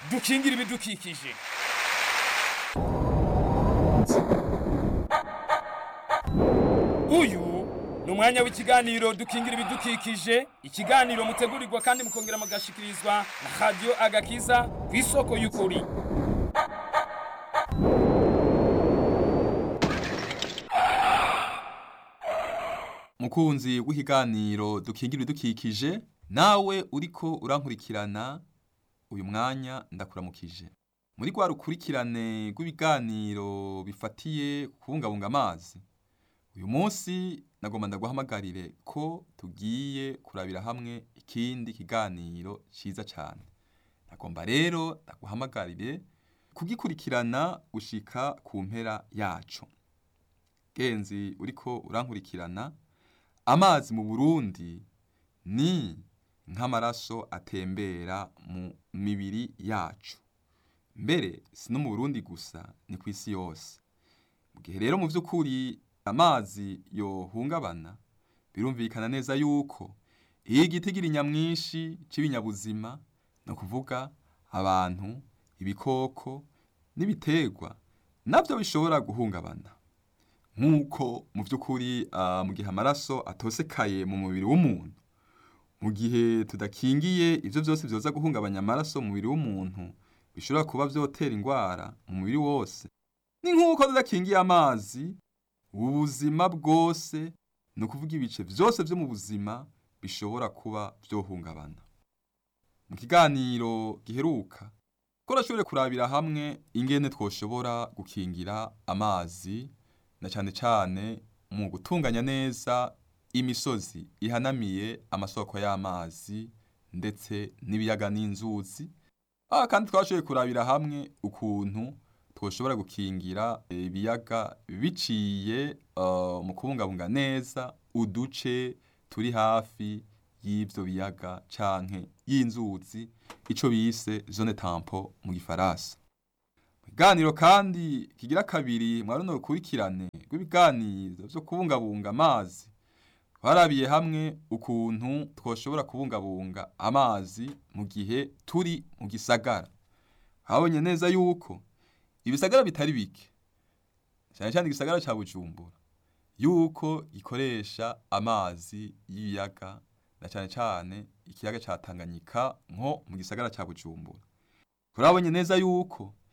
dukingire ibidukikije uyu ni umwanya w'ikiganiro dukingira ibidukikije ikiganiro mutegurirwa kandi mukongera mugashikirizwa na radiyo agakiza ku isoko y'ukuri mukunzi w'ikiganiro dukingira ibidukikije nawe uriko urankurikirana uyu mwanya ndakuramukije muri rwa rukurikirane rw'ibiganiro bifatiye kubungabunga amazi uyu munsi nagomba ndaguhamagarire ko tugiye kurabira hamwe ikindi kiganiro ciza cyane nagomba rero ndaguhamagarire kugikurikirana gushika ku mpera yacu genzi uriko urankurikirana amazi mu Burundi ni nk'amaraso atembera mu mibiri yacu mbere si no mu Burundi gusa ni ku isi yose mu gihe rero mu by'ukuri amazi yohungabana birumvikana neza yuko iyo igiti gira nyamwinshi cy'ibinyabuzima ni ukuvuga abantu ibikoko n'ibiterwa nabyo bishobora guhungabana nk'uko mu by'ukuri mu gihe amaraso atosekaye mu mubiri w'umuntu mu gihe tudakingiye ibyo byose byoza guhungabanya amaraso mu mubiri w'umuntu bishobora kuba byotera indwara mu mubiri wose ni nk'uko tudakingiye amazi ubuzima bwose ni ukuvuga ibice byose byo mu buzima bishobora kuba byohungabana mu kiganiro giheruka ko urashobore kurabira hamwe ingene twoshobora gukingira amazi na cyane cyane mu gutunganya neza imisozi ihanamiye amasoko y'amazi ndetse n'ibiyaga n'inzuzi aha kandi twashoboye kurabira hamwe ukuntu twoshobora gukingira ibiyaga biciye mu kubungabunga neza uduce turi hafi y'ibyo biyaga canke y'inzuzi ico bise zone tampo mu gifaransa Ikiganiro kandi kigira kabiri mwa runo rukurikirane rw'ibiganiro byo kubungabunga amazi twarabiye hamwe ukuntu twoshobora kubungabunga amazi mu gihe turi mu gisagara habonye neza yuko ibisagara bitari bike cyane cyane igisagara cya bujumbura yuko gikoresha amazi y'ibiyaga na cyane cyane ikiyaga cya tanganyika nko mu gisagara cya bujumbura turabonye neza yuko